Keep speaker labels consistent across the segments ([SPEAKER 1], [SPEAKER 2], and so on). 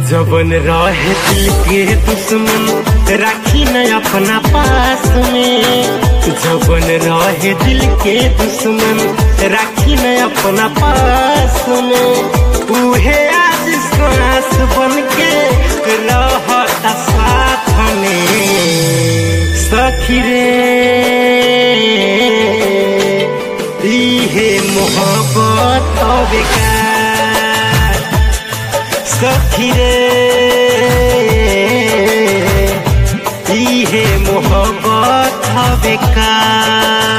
[SPEAKER 1] जबन रहे दिल के दुश्मन राखी न अपना पास में जबन रहे दिल के दुश्मन राखी न अपना पास में उहे आज सांस बन के रहता साथ में सखी रे इहे मोहब्बत बेकार सखी रे इहे मोहब्बत बेकार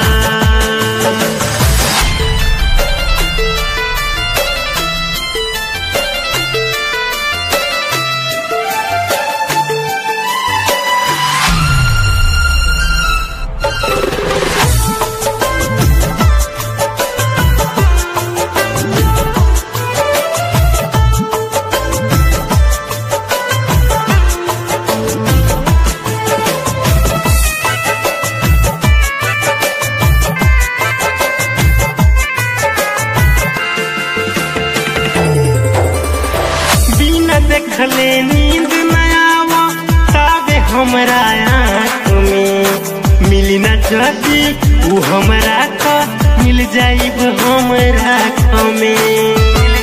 [SPEAKER 1] बिना देखले नींद न आवा ताबे हमरा आँख में मिली न जदी ऊ हमरा का मिल जाइब हमरा में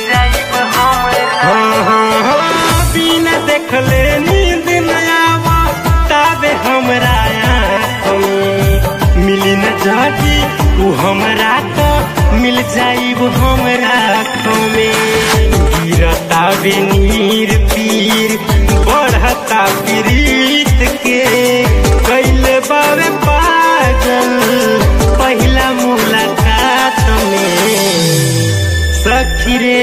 [SPEAKER 1] हाँ, हाँ, हाँ, बिना देखले नींद न आवा ताबे हमरा आँख में मिली न जदी ऊ हमरा का मिल जाइब हमरा में गिरता बे नीर पीर बढ़ता प्रीत के कैल बावे पागल पहिला मुलाकात में सखी रे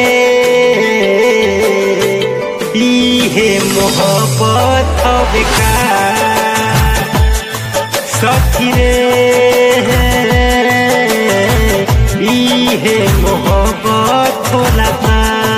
[SPEAKER 1] इहे मोहब्बत बेकार सखी रे इहे मोहब्बत होला बा।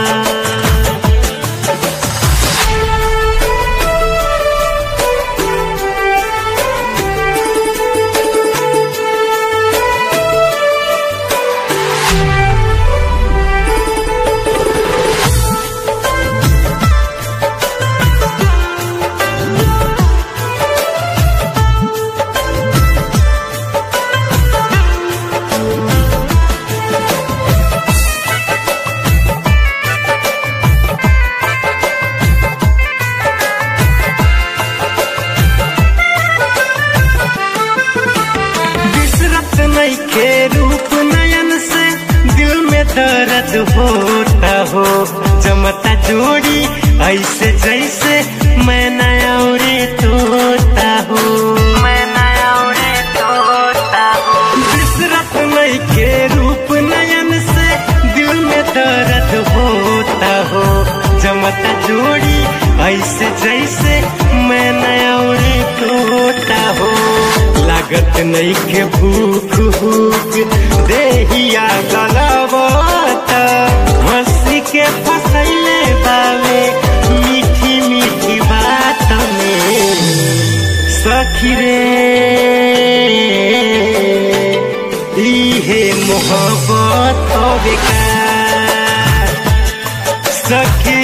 [SPEAKER 1] बिसरत नहीं के रूप नयन से दिल में दर्द होता हो जमता जोड़ी ऐसे जैसे मैं नया उड़े तोता हो मैं नया उड़े तोता हो बिसरत नहीं के रूप नयन से दिल में दर्द होता हो जमता जोड़ी ऐसे जैसे मैं नया उड़े तोता हो लागत नहीं के भूख भूख देहिया गलबता हंसी के फसैले बावे मीठी मीठी बात में सखी रे इहे मोहब्बत बेकार सखी